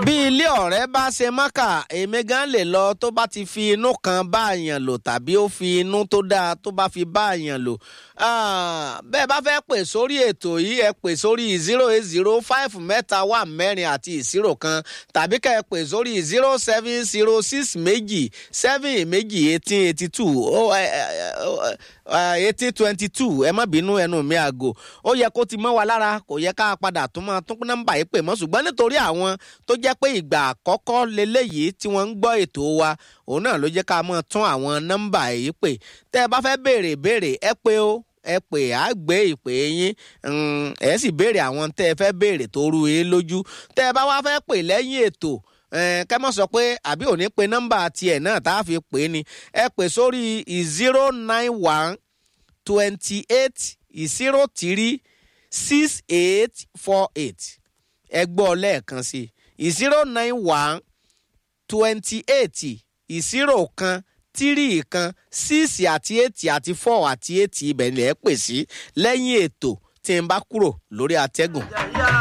bí ilé ọ̀rẹ́ bá ṣe mọ́kà èmi gan lè lọ tó bá ti fi inú kan bá àyàn lò tàbí ó fi inú tó dáa tó bá fi bá àyàn lò bẹ́ẹ̀ bá fẹ́ pè sórí ètò yìí ẹ pè sórí zero eight zero five mẹ́ta wà mẹ́rin àti ìṣirò kan tàbí kẹ́ ẹ pè sórí zero seven zero six méjì seven méjì eighteen eighty two eighteen twenty two ẹ má bínú ẹnu mi àgò ó yẹ kó ti mọ́ wa lára kò yẹ ká padà tún máa tún nọ́mbà yìí pè mọ́ ṣùgbọ́n nítorí àwọn tó jẹ́ pé ìgbà àkọ́kọ́ leléyìí tí wọ́n ń gbọ́ ètò wa òun náà ló jẹ́ ká máa tún àwọn nọ́mbà yìí pè tẹ́ ẹ bá fẹ́ béèrè béèrè ẹ pé ó ẹ pè á gbé ìpè yín ẹ sì béèrè àwọn tẹ́ ẹ fẹ́ béèrè tó rú yín lójú tẹ́ ẹ bá wá fẹ́ pè lẹ́yìn ètò kẹ́ mọ̀ sọ pé àbí òní pe nọ́mbà tiẹ̀ náà tá a fi pè é ni ẹ pè sórí zero nine one twenty eight zero three six eight four eight ẹ gbọ́ lẹ́ẹ̀kan sí i zero nine one twenty eight ìṣirò kan tírì kan síìsì àti ètì àti fọ́ àti ètì ibẹ̀ ni ẹ pè sí lẹ́yìn ètò tí n bá kúrò lórí atẹ́gùn.